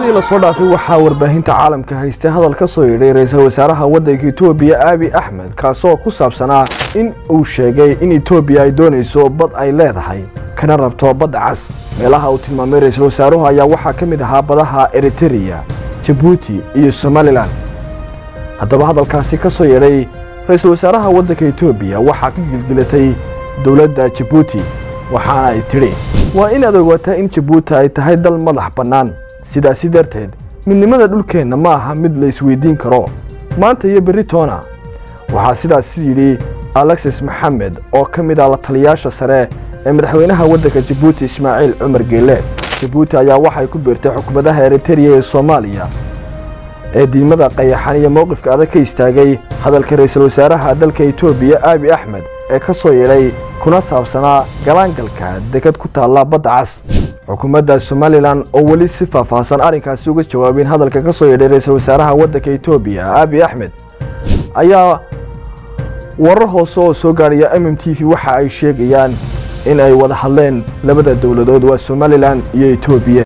toddobaadyadii lasoo dhaafay waxaa warbaahinta caalamka haystay hadal ka soo yidhay ra-iisul wasaaraha waddanka etoobiya aabi axmed kaasoo ku saabsanaa in uu sheegay in etoobiya ay doonayso bad ay leedahay kana rabto badda cas meelaha uu tilmaamay ra-iisul wasaaruhu ayaa waxaa ka mid ahaa badaha eritereya jabuuti iyo somalilan haddaba hadalkaasi ka soo yeedhay ra-iisul wasaaraha waddanka etoobiya waxaa ka gilgilatay dowladda jabuuti waxaana ay tidhi waa inaad ogaataa in jabuuti ay tahay dal madax bannaan sidaasi darteed midnimada dhulkeenna ma aha mid la isweydiin karo maanta iyo berri toona waxaa sidaas yidhi alexis maxamed oo ka mid ah la taliyaasha sare ee madaxweynaha waddanka jabuuti ismaaciil cumar geele jabuuti ayaa waxay ku biirtay xukuumadaha eritereya ee soomaaliya ee diimada qayaxan iyo mowqifka adag ka istaagay hadalka ra-iisul wasaaraha dalka etoobiya aabi axmed ee ka soo yeedhay kuna saabsanaa galaangalka dekad ku taalla badda cas xukuumadda somalilan oo weli si faahfaahsan arrinkaasi uga jawaabin hadalka ka soo yeedhay ra-iisul wasaaraha waddanka etoobiya aabi axmed ayaa warar hoose oo soo gaadhaya m m t v waxa ay sheegayaan in ay wada hadleen labada dowladood waa somalilan iyo etoobiya